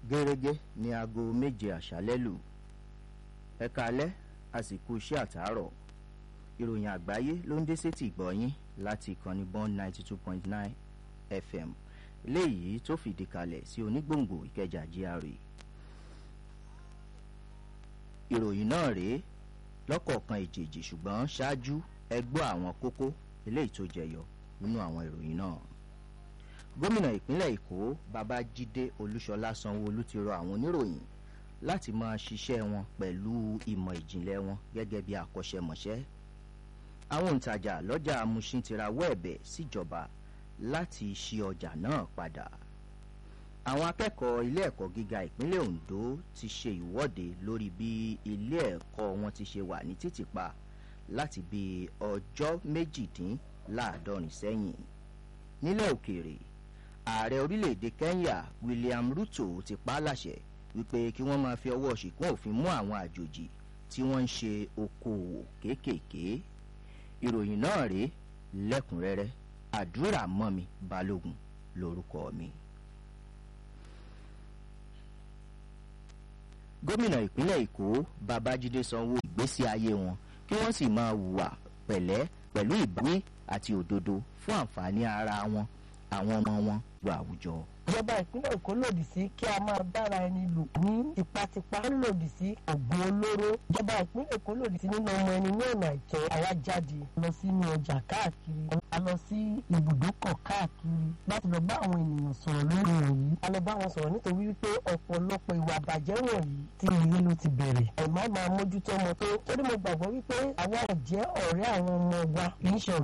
gẹ́rẹ́gẹ́ ní aago méje àṣálẹ́ lù ẹ káalẹ́ àsìkò iṣẹ́ àtàárọ̀ ìròyìn àgbáyé ló ń dé sétí ìgbọ́yín láti ìkànnì bond ninety two point nine fm léyìí tó fìdí kalẹ̀ sí onígbòǹgbò ìkẹjà GRA ìròyìn náà rèé lọ́kọ̀ọ̀kan èjèèjì ṣùgbọ́n ṣáájú ẹ gbọ́ àwọn kókó eléyìí tó jẹyọ nínú àwọn ìròyìn náà gómìnà ìpínlẹ̀ èkó babájídé olúṣọlá sanwóolu ti rọ àwọn oníròyìn láti máa ṣiṣẹ́ wọn pẹ̀lú ìmọ̀ ìjìnlẹ̀ wọn gẹ́gẹ́ bí akọ́ṣẹ́mọṣẹ́ àwọn òǹtajà lọ́jà amúṣin ti rawọ́ ẹ̀bẹ̀ síjọba láti ṣí ọjà náà padà àwọn akẹ́kọ̀ọ́ ilé ẹ̀kọ́ gíga ìpínlẹ̀ ondo ti ṣe ìwọ́de lórí bí ilé ẹ̀kọ́ wọn ti ṣe wà ní títìpa láti bí ọjọ́ méjìdínláàádọ́rin sẹ́yìn nílẹ̀ òkèèrè ààrẹ orílẹ̀-èdè kenya william ruto ti pa á láṣẹ wípé kí wọ́n máa fi ọwọ́ ṣìkún òfin mú àwọn àjòjì tí wọ́n ń ṣe okòòwò kéékèèké ìròyìn náà rèé lẹ́kùnrẹ́rẹ́ àdúrà mọ́mi balógun lórúkọ mi. gómìnà ìpínlẹ̀ èkó babájídé sanwó ìgbésí ayé wọn kí wọ́n sì máa hùwà pẹ̀lẹ́ pẹ̀lú ìbáwí àti òdodo fún àǹfààní ara wọn àwọn ọmọ wọn lu àwùjọ. ìjọba ìpínlẹ̀ èkó lòdì sí kí a máa bára ẹni lò ní tipátipá ń lòdì sí ọ̀gbun olóró ìjọba ìpínlẹ̀ èkó lòdì sí nínú ọmọ ẹni ní ọ̀nà àìtọ́ àwa jáde lọ sínú ọjà káàkiri a lọ sí ibùdókọ̀ káàkiri láti lọ bá àwọn ènìyàn sọ̀rọ̀ lórí wọ̀nyí a lọ bá wọn sọ̀rọ̀ nítorí wípé ọ̀pọ̀lọpọ̀ ìwà àbàjẹ́ wọ̀nyí tí ilé ló ti bẹ̀rẹ̀ ẹ̀ má máa mójútó ọmọ tó torí mo gbàgbọ́ wípé àwa jẹ́ ọ̀rẹ́ àwọn ọmọ wa kì í ṣe